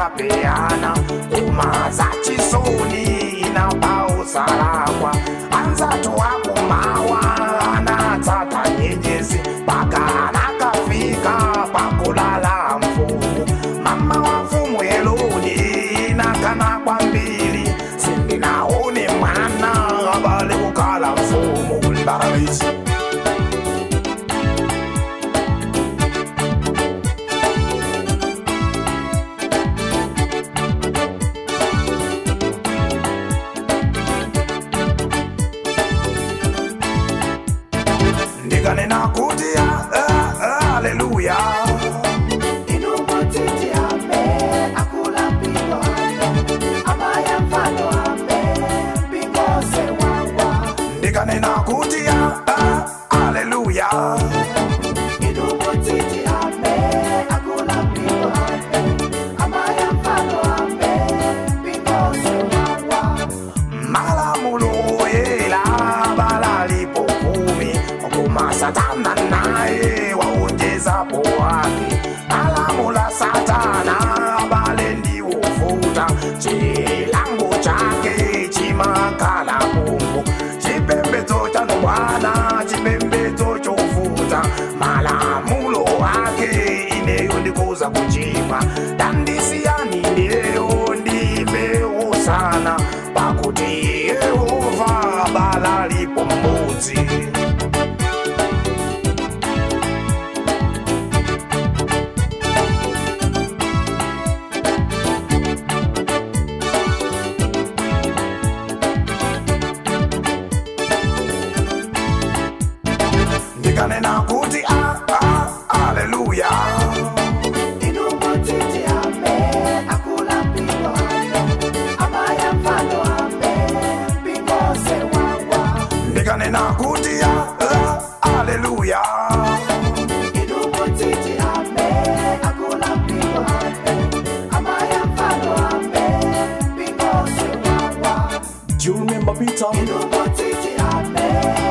anapeana kumaza chisoni na pausalakwa anzatu wakumawa anatsata nyenyezi paka anakafika pakulala mfumu mama wa mfumu eloni nakana kwambili sindinaone mwana abale kukala mfumu mbarabisi ndikanena kuti ah, ah, ah, haleluya Inumotiti ame, akula mpingo ame, amaya mfano ame, mpingo se wawa. ndikanena kuti ah, ah, haleluya Inumotiti ame, akula mpingo ame, amaya mfano ame, mpingo se wawa. malamulo yela balalipo kumi koma satana naye waonjezapo wake malamula satana bale ndiwovuta chilango chake chimakala mungu chipembedzo chano bwana chipembedzo chovuta malamulo ake ineyo ndikuza kuchimwa dandisiyani ndiyo ndimewo sana pakuti yehova balalipo mmudzi ndikanena kuti ah, ah, haleluya Inumotiti ame, akula mpingo ame, amaya mfano ame, mpingo se wawa. ndikanena kuti ah, ah, haleluya Inumotiti ame, akula mpingo ame, amaya mfano ame, mpingo se wawa. Do you remember Peter? Inumotiti ame,